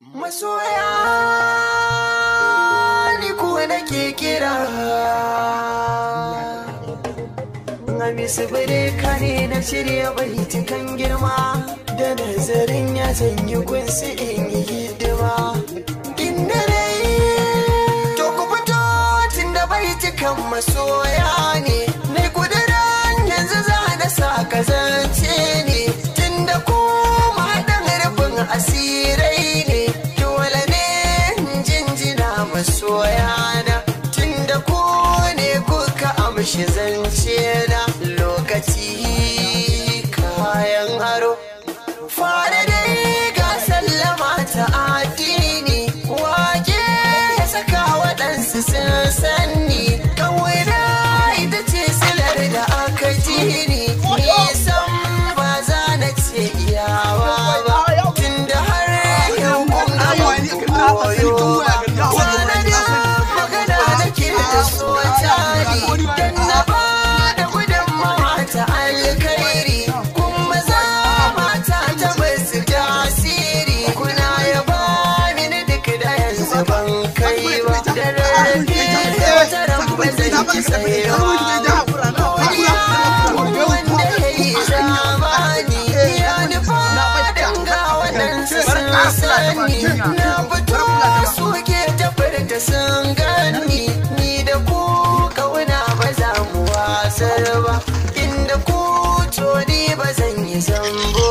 Masoya ni kuwa nake kira Hamisu ka ne na shirya baitukan girma Da nazarin ya zanyi gunsu in yi hidima Inda dai To ku fito tun da baitukan masoya ne Mai kudiran yanzu za na sa kazance ne Tun da kuma haɗin rufin asirai ne Dole ne jinjina masoyana Tun da ku ne kuka amshi zance na Lokaci kayan aro Fara dai ga sallama ta addini Wake ya saka waɗansu sun sanni Kawai ita ce silar da aka ji ni Nisan ba za na ce iyawa ba Tunda har yau kun ga koyo ba Kwana da magana nake da so tari Dan na ba da gudunmawa ta alkhairi Kuma za mata ta basu tasiri Kuna yaba mini duk da yanzu ban kai ba Da rarrafe wata ramba zan ki tsayewa wanda ya yi zamani ya nufa danga waɗansu sun sani na fito suke tafar da sun gani ni da ku kauna ba za mu wasar ba inda ku to ni ba zan yi zambo